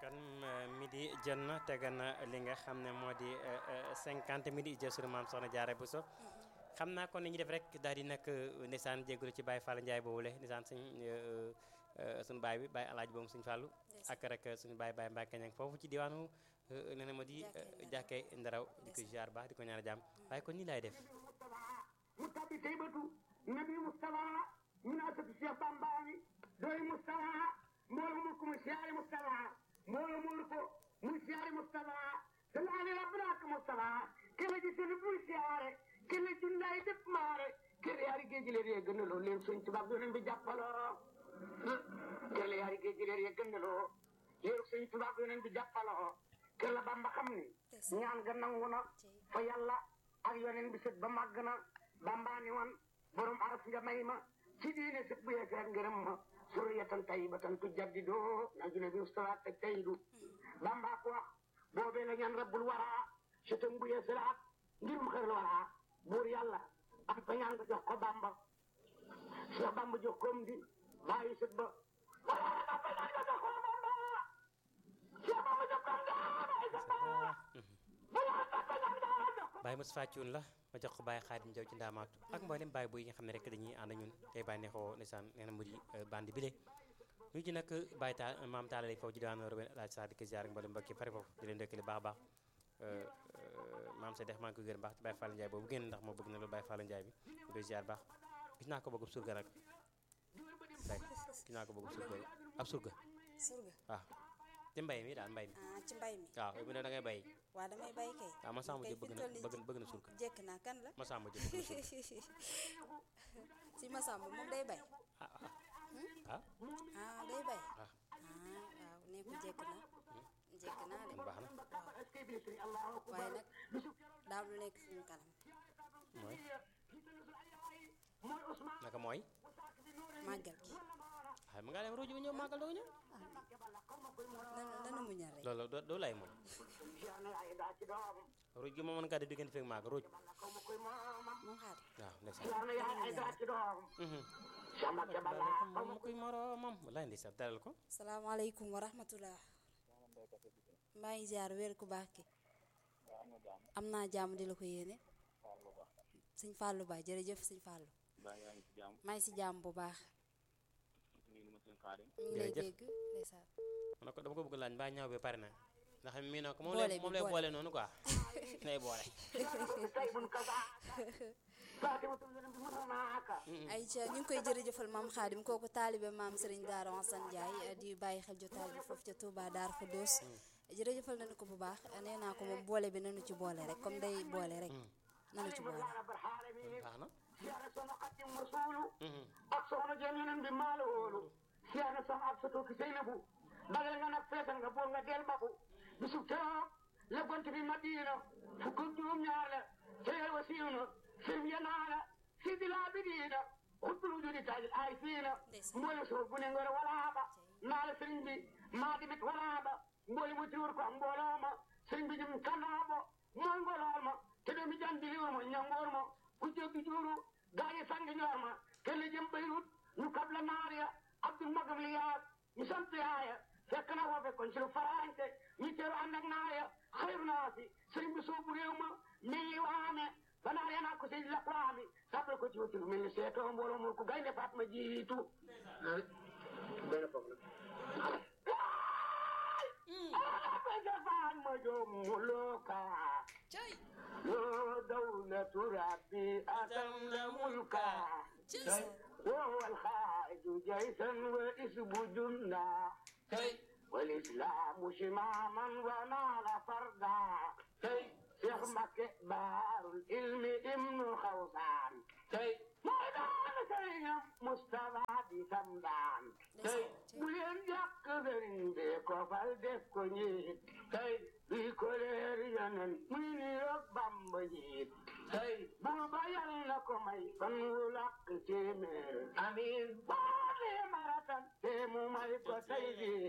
kon midi jot na tegal na li nga xam ne moo di cinquante midi jël sunu maam soxna Jaara Buso xam naa kon ni ñu def rek daal di nag ndeysaan jégalu ci Baye Fall Ndiaye boobu le ndeysaan suñ suñu baay bi Baye Alaaji boobu suñu Fallu ak rek suñu baay Baye Mbacke ñang foofu ci diwaanu nee na ma di jàkkee ndaraw di ko ziar baax di ko ñaan jàmm waaye kon nii laay def mu tabbi taybatu nabi Mustafa min asatu Cheikh Bambaani doy Mustafa mbooloo mu ko mu siyaare Mustafa mbooloo mu ko mu siyaare Mustafa salaale rabbanaak Mustafa kele ji seen bul siyaare kele jundaay def maare kele yaari géej leer yee gënaloo leen suñ tubaab yoneen bi jàppaloo kele yaari géej leer yee gënaloo leen suñ tubaab yoneen bi jàppaloo kele Bamba xam ni ñaan ga nangu na fa yàlla ak yoneen bi sët ba màgg na Bamba ni woon borom araf nga may ma ci diine sët bu yeesal ngërëm ma suriyatan tayyibatan tujaddidoo na june bi ustawaat ak tayidu Bamba ko wax boobee la ñaan rabbul waraa sëtam bu yeesalaat ngir mu xër waraa buur yàlla am fa ñaan nga jox ko Bamba Cheikh Bamba jox koom di bàyyi sët ba wala am fa ñaan nga jox ko Bamba Cheikh Bamba jox koom di bàyyi sët ba wala am fa ñaan nga jox ko Baye Moussa Thioune la ma jox ko Baye Xaadim Jaw ci ndaamaatu ak mboolem Baye bu yi nga xam ne rek dañuy ànd ñun tey bàyyi neexoo ndeysaan nee na mu di bandi bile ñu ci nag Baye taal maam taala lay foofu ci diwaan Robin laaj sa di ko ziar ak mboolem mbokki pare foofu di leen dëkkali baax a baax maam sa dex maa ngi ko gërëm baax ci Baye Fall Ndiaye boobu génn ndax moo bëgg na loolu Baye Fall Ndiaye bi ñu koy ziar baax gis naa ko bëgg surga nag bay gis naa ko bëgg surga ab surga surga waaw ci mbay mi daal mbay mi ah ci mbay mi waaw bu ne da ngay bay waa damay bay kay waaw ma sàmm kay jë bëgg fi na toll nii bëgg bëgg na surga jekk naa kan la ma sàmm jë bëgg na surga si Masamba moom day bay ah ah ah day bay ah ah waaw nee ko jekk na jekk naa de kon baax na waaye nag daam lu nekk suñu kanam mooy naka mooy màggal gi xay ma ngaa dem ruuj bi ñëw màggal doo ñëw nanu nanu muñal rek loolu doo doo lay moom ruuj gi moom mën ngaa di diggante fekk màggal ruuj moom xaar waaw ndeysaan Yàlla yaay ay daa ci doom Cheikh Mbacke Balla moom kuy moroomam wallaay ndeysaan dalal ko salaamaaleykum wa rahmatullah maa ngi ziar wér ku baax ki am naa jàmm di la ko yéene sëñ Fallou Ba jërëjëf sëñ Fallou baa yaa ngi ci jàmm maa ngi si jàmm bu baax nii ma seen xaadim mi ngi lay Jërëjëf. dégg ndeysaan ma ne ko dama ko bëgg laaj mbaa ñaaw bi pare na ndax mii noo ko moom Boole lay bi, moom lay boole. boole noonu quoi lay boole tay bun kaza Fatimatu yoneen bi mënonaaka ay ca ñu ngi koy jërëjëfal maam Xaadim kooku taalibe maam Serigne Daara Wasan Ndiaye di bàyyi xel jotaay bi foofu ca Touba Daar Khoudoss jërëjëfal nañu ko bu baax nee naa ko moom boole bi nanu ci boole rek comme day boole rek nanu ci boole rabbal alamin baax na siyaare soxna Xadim Rasuulu ak soxna jëm yeneen bi maalo wóolu siyaare soxna ab soto ki Seynabu bagal nga nag feetal nga bool nga del baku bisu keroog la gont bi Madina fukk ak juróom ñaar la teel wa siiw na firm ya naa la sidi laa bi diina xutbul wujudi taajil ay fiina mboole soo bu ne ngor walaaba naa la sëriñ bi maa dimit walaaba mboole mu tiwur ko mbooloo ma sëriñ bi jëm kanaabo mooy ngolool ma te doomi jandi liwur ma ñangoor ma ku jéggi juuru gaañi sangi ñoor ma kelle jëm Beyrut ñu kabla naar ya abdul magam li yaag ñu sant yaaya fekk na foo fekkoon ci lu faraante ñu teeru ànd ak naar ya xayru naa si sëriñ bi soobu réew ma mii waame ba naar ya naa ko si la waami sàppal ko ci wuti lu mel ni seetoo mbooloo mu ko gaynde faat ma jiitu benn foofu la Bajafaan ma joomu looka yoo dawlatu rabbi atam mulka وهو الخائد جيشا واسم جندا والإسلام شماما ونال فردا شيخ مكة بار العلم ابن خوصان ميدان سيد مصطفى بسمدان بلين جاك برين بيكو فالدكو نيت بيكو ليريان مني ربام بجيت بوبا يالنكو مي فنولك تيمير أمين بالي مرatan te mu may ko tey jii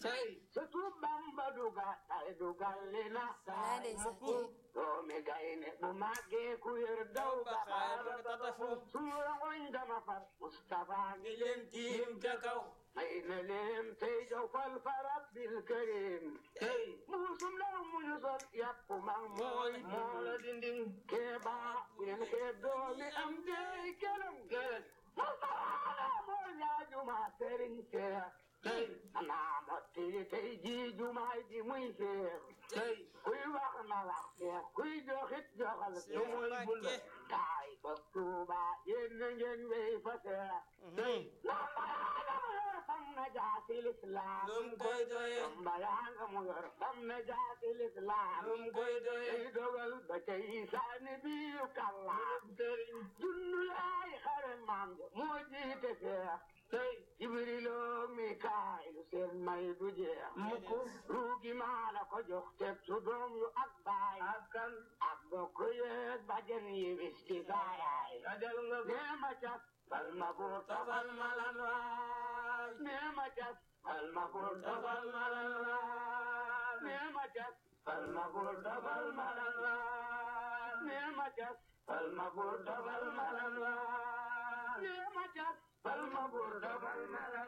surtout Bamba duga tay dugal li na Wallaay ndeysaan ci doomi gayne bu màggee ku yor daw ba xaar suñu rangoñ dama far Mustafa ngi leen tiim ca kaw may na leen tey jow fal fa rabbil karim tey muusum law muñu sol yàpp mang mooy moo la dinding keeba ngeen keeb doomi am dey kelem kelem Mustafa moo ñaajuma sëriñ Seex tey anaa motti tey ji jumaay ji muy seex tey kuy wax na wax seex kuy joxit joxal seex kaay ba Tuuba yéen na ngeen wey fa seex tey lambayaanga mu yor fam na jaasi lislaam lum koy doye lambayaanga mu yor fam na jaasi lislaam lum koy doye tey dogal ba tey saani biiru kallaam sëriñ junnu yaay xare maam ja moo jiite seex tey Jibrilo Mikaayilu seen may du jeex mukk ruugi maa la ko jox teg su doom yu ak baay ak kan ak bokk yeeg bajen yi wisti saayaay dajal nga nee ma cas bal ma buur tafal ma lan waay nee ma cas bal ma buur tafal ma lan waay nee ma cas bal ma buur tafal ma lan waay nee ma cas bal ma buur tafal ma lan waay nee ma cas Balma bur dobal malan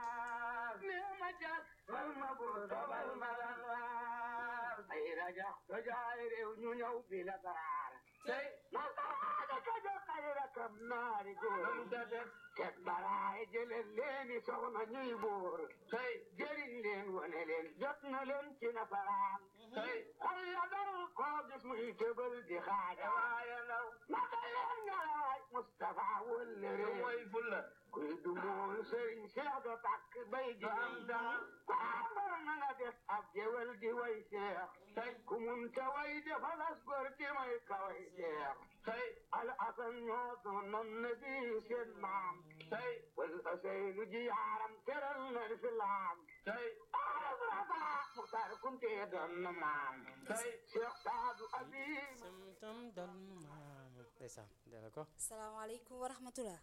waar nema jas balma bur dobal malan waar ay raja rajaay réew ñu ñëw bi la daraar tey nasaraada ka jox ay rakam naari góor teg baraay jëleen leeni soxna ñuy buur tey jëriñ leen wane leen jot na leen ci nasaraan tey xol ya dal koo gis muy tëbal di xaaja waaye naw naka leen nga waay Mustafa wëlle réew fulla kuy dumool sëriñ Seex do takk bay ji am daal kwaambar na nga def ab jewel di way Seex tey ku mun te way defalas gor di may ka way Seex tey al asan ñoo doonoon na bi seen maam tey wal aseynu ji yaaram teral na lislaam tey arab raba muxtaar kunte doon na maam tey Seex Saadu Abi sam tam dal maam ndeysaan dela ko salaamaaleykum wa rahmatullah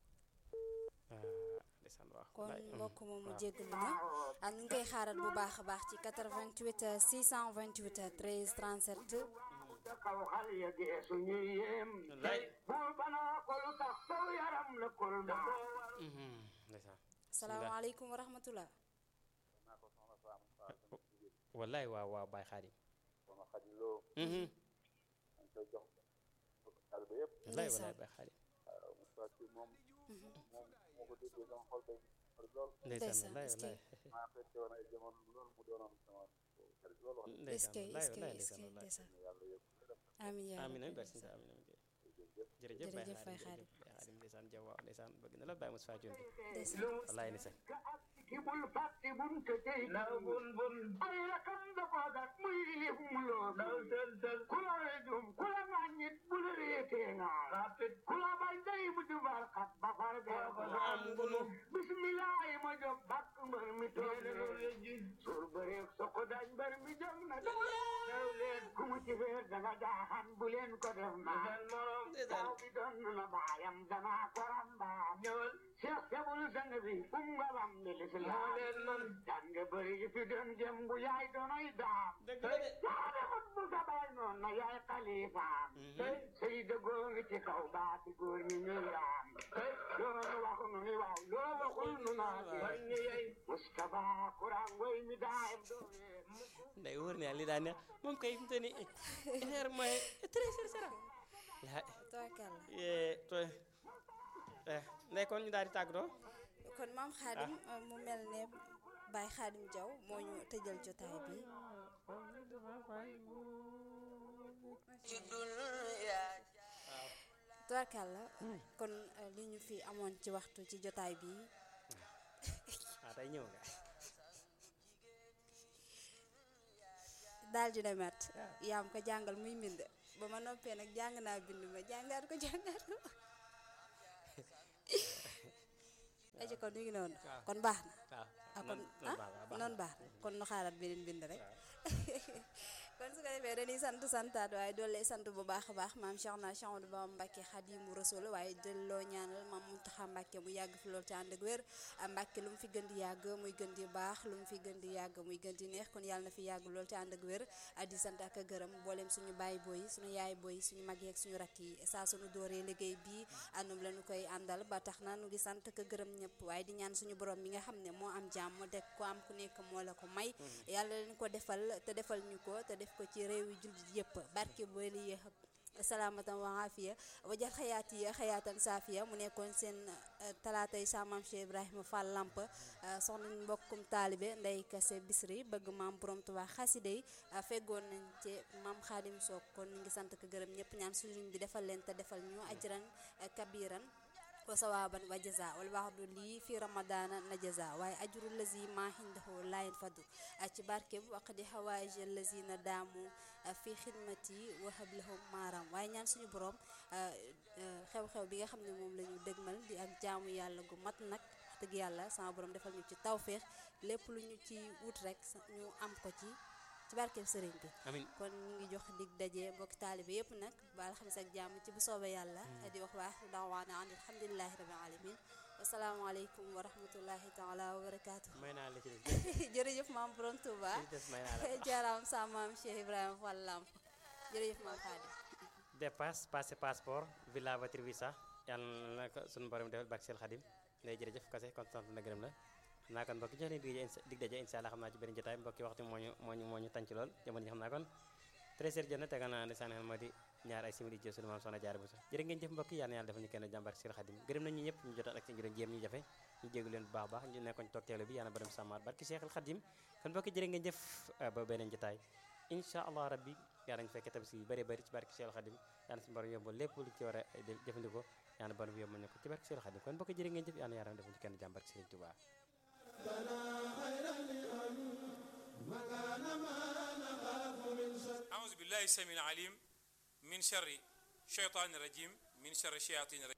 ndeysaan waaw kon wallaay, mm, mbokk moomu waaw. jéggalu na ah ñu ngi koy xaaral bu baax a baax ci 88 628 13 37 da kaw xal ya geesu ñuy yéem wallaay buur banaa ko lu tax saw yaram la kol da Mhm, ndeysaan salaamaaleykum wa rahmatullah wallaay waaw waaw Baye Xaadim sama xarit loo Mhm, dañ koy jox xale ba yëpp wallaay Ndeysaan. wallaay Baye Xaadim waaw Moussa Sy moom moom moo ko déggee sama xol day xarit lool ndeysaan Ndeysaan, wallaay est-ce que- wallaay maa fekke woon ay jamono loolu mu doonoon sama xarit lool wax est-ce ndeysaan que wallaay est-ce que wallaay est-ce que ndeysaan wallaay ndeysaan dëgg yàlla yëpp amiin yaa amiin amiin rabbi barke ndeysaan. amiin amiin jërëjëf jërëjëf Baye Jërëjëf Baye Xaadim Xaadim. jërëjëf Baye Xaadim ndeysaan jaw waaw ndeysaan bëgg na la Baye Moussa Diop bi ndeysaan wallaay ndeysaan ka ak ki bul fàtte bun te tey na bun bun ay rakam da ko dak muy lif mu loo daw tel tel ku la rejum ku la ŋàññit bu la réetee nga rapit ku la bañ day bu jubal xat ba far bee ko am ngunu bismillahi ma jóg bakk mbër mi toog suur bëreeg soko dañ mbër mi jóg na daw leen ku mu ci feer da nga jaaxan bu leen ko def maa taw bi doon na baayam danaa ko rambaam ñëwal Cheikh Sebul sang bi um nga lam ni lislaam leen man jàng bëri yi fi doon jëm bu yaay doonoy daam dëgg la de yaa defut bu sa baay noon na yaay xalifaam tey sëy dëggoo ngi ci kaw baati góor ñi ñuy raam tey loolu wax nu ni waaw loo waxul nu naa ci war ñi yey Mustafa Kuraan way mi daayam doole nday wóor na yàlla li daa neex moom kay fi mu toll nii heure mooy très cher sera la tawakkal eh to eh ndey kon ñu daal di tàggatoo kon maam xaadim mu mel ne Baye Xaadim Jaw moo ñu tëjal jotaay bi tubaarkàlla kon eh, li ñu fi amoon ci waxtu ci jotaay bi ah tey ñëw nga daal di demet yaam ko jàngal muy mbind ba ma noppee nag jàng naa bind ma jàngaat ko jàngaat ko aji kon ñu ngi noonu waaw. kon baax na waaw ah kon noonu ah baax na, baax na. noonu baax na kon nu xaaraat beneen bind rek kon su ko defee dañuy sant santaat waaye doole sant bu baax a baax maam Cheikh na Cheikh Amadou Bamba Mbacke Xadimu Rasul waaye delloo ñaanal maam Muntaxa Mbacke mu yàgg fi loolu te ànd ak wér Mbacke lu mu fi gën di yàgg muy gën di baax lu mu fi gën di yàgg muy gën di neex kon yàlla na fi yàgg loolu te ànd ak wér di sant ak a gërëm mboolem suñu baay booy suñu yaay booy suñu mag yeeg suñu rakk yi saa suñu dooree liggéey bii àndum la ñu koy àndal ba tax na nu ngi sant ak a gërëm ñëpp waaye di ñaan suñu borom mi nga xam ne moo am jàmm mu deg ko am ku nekk moo la ko may yàlla leen ko defal te defal ñu ko te def ko ci réew yi jullit yëpp barke booli salaamatan wa afiya wajal xayaat yi xayaatan saafiya mu nekkoon seen talaatay sa maam Cheikh Ibrahima Fall Lamp soxna mbokkum taalibe Ndey Kase Bisri bëgg maam borom Tuubaa xasida yi feggoon nañ ci maam Xaadim Soog kon ñu ngi sant ko gërëm ñëpp ñaan suñu bi defal leen te defal ñu ajran kabiran wa sawaban wa jaza wal waxdu lii fi ramadana na jaza waaye ajru lazi ma hindahu layin fadu ci barkeb waqdi hawaij lazina daamu fi xidmati wa hablahum maaram waaye ñaan suñu borom xew-xew bi nga xam ne moom la ñu dëgmal di ak jaamu yàlla gu mat nag dëgg yàlla sama borom defal ñu ci tawféex lépp lu ñu ci wut rek ñu am ko ci ci barkeb sëriñ bi amiin kon ñu ngi jox dig daje mbokki taalibe yëpp nag ba alxamis ak jàmm ci bu soobee yàlla di wax waa axiru daawaana an alhamdulilahi rabbil alamin asalaamaaleykum wa rahmatullahi taala wa barakaatu may naa la ci des jërëjëf maam borom Touba ci des may naa la jaaraam sa maam Cheikh Ibrahima Fall Lamp jërëjëf maam Xaadim dépasse passé passeport villa voiture visa yàlla na ko suñu borom defal bak seel xadim lay jërëjëf kase kon sant na gërëm la xam naa kon mbokki jox leen dig daje dig daje incha allah xam naa ci beneen jotaay mbokki waxtu moo ñu moo ñu moo ñu tànc lool jamono ji xam naa kon 13h jot na tegal naa ne sànni xel moo di ñaar ay simili jëf suñu maam soxna jaar bu sa jërë ngeen jëf mbokki yàlla na yàlla defal ñu kenn jàmbar seel xadim gërëm nañ ñu ñëpp ñu jotaat ak ci njëriñ jéem ñu jafe ñu jéggu leen bu baax baax ñu nekkoon toog teelu bi yàlla borom sàmmaat barki Seexul Xadim kon mbokki jërë ngeen jëf ba beneen jotaay incha allah rabbi yàlla ñu fekkee tabaski yu bëri bëri ci barki Seexul Xadim yàlla suñu borom yombal lépp lu ci war a jëfandikoo yàlla borom yombal ñu ko ci barki Seexul Xadim kon mbokki jërë ngeen jëf yàlla na yàlla defal ñu kenn jàmbar Sëriñ Tuubaa أعوذ بالله السميع العليم من شر الشيطان الرجيم من شر الشياطين الرجيم